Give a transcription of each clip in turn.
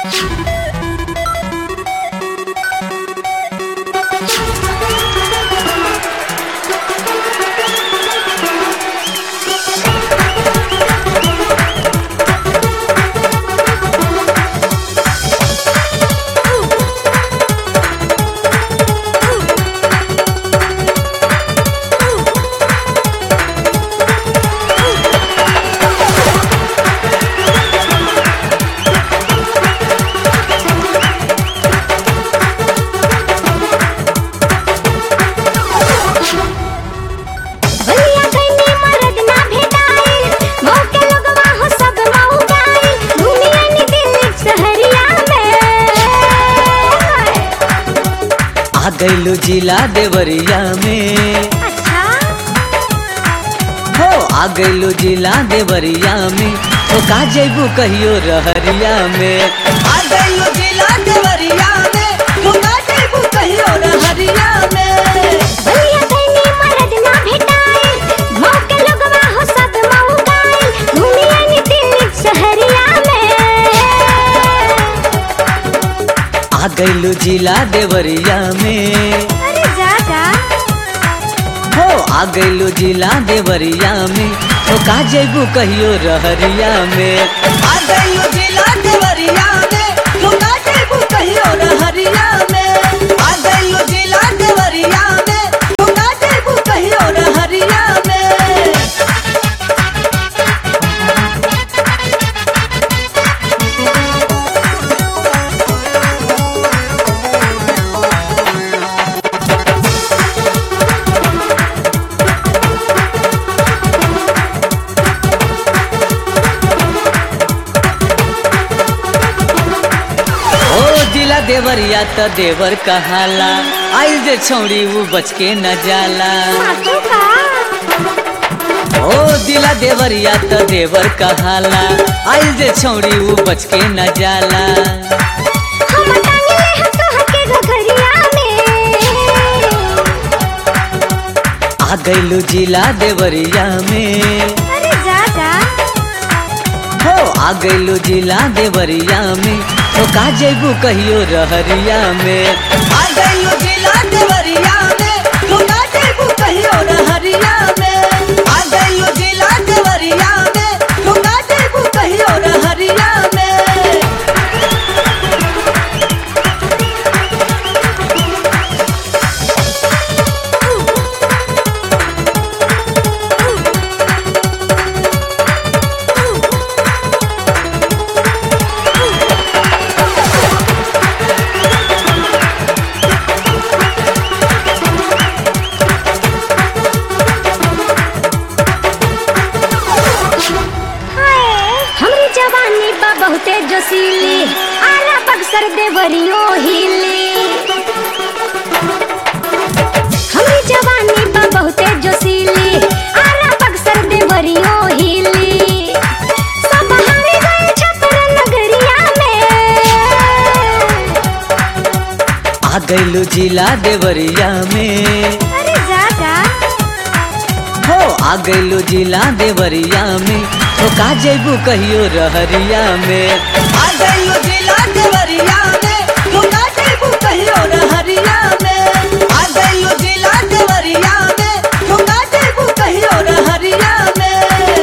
भैया गइनी मरद ना भेटाइल मौके लोगवा हो सब मऊ गाइल घूमिया नी दिल्ली शहरिया में आ गइलू जिला देवरिया में अच्छा हो आ गइलू जिला देवरिया में हो का जैबू कहियो रहरिया में आ गइलू जिला देवरिया में हो का जैबू कहियो रहरिया में भैया गइनी मरद ना भेटाइल मौके लोगवा हो सब मऊ गाइल घूमिया नी दिल्ली शहरिया में आ गइलू जिला देवरिया में अरे जा जा हो आ गइलू जिला देवरिया में हो का जैबू कहियो रहरिया में आ गइलू जिला देवरिया में हो का जैबू कहियो रहरिया में आ गइलू जिला देवरिया में हो का जैबू कहियो रहरिया में ओ जिला देवरिया त देवर कहाला आइल जे छौड़ी उ बच के न जाला सासू का ओ दिला देवरिया त देवर कहाला आइल जे छौड़ी उ बच के न जाला हम टांगले हम तो हके घघरिया में आ गइलू जिला देवरिया में अरे जा जा हो आ गइलू जिला देवरिया में हो का जैबू कहियो रहरिया में आ गइलू जिला देवरिया में हो का जैबू कहियो रहरिया में आ गइलू जिला देवरिया में हो का जैबू कहियो रहरिया में हमरी जवानी बा बहुते जोशीली आला बक्सर देवरियो हिली हमरी जवानी बा बहुते जोशीली आला बक्सर देवरियो हिली सब हारे गए छपर नगरिया में आ गइलू जिला देवरिया में अरे जा जा हो आ गइलू जिला देवरिया में हो का जैबू कहियो रहरिया में आ गइलू जिला देवरिया में हो का जैबू कहियो रहरिया में आ गइलू जिला देवरिया में हो का जैबू कहियो रहरिया में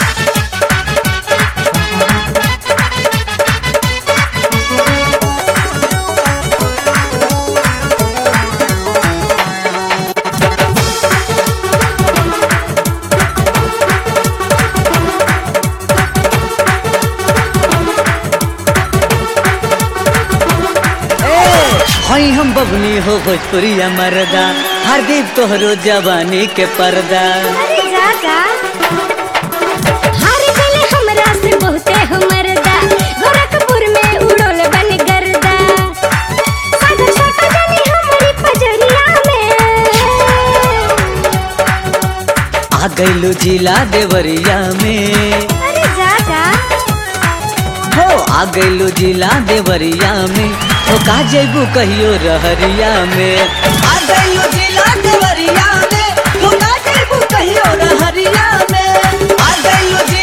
हई हम बबनी हो भोजपुरिया मरदा हरदीप तोहरो जवानी के पर्दा अरे जा जा हार गले हमरा से बहुते हमरदा गोरखपुर में उड़ोल बन गर्दा सागर छोटा जानी हमारी पजरिया में आ गइलू जिला देवरिया में अरे जा जा हो आ गइलू जिला देवरिया में हो का जैबू कहियो रहरिया में आ गइलू जिला देवरिया में हो का जैबू कहियो रहरिया में आ गइलू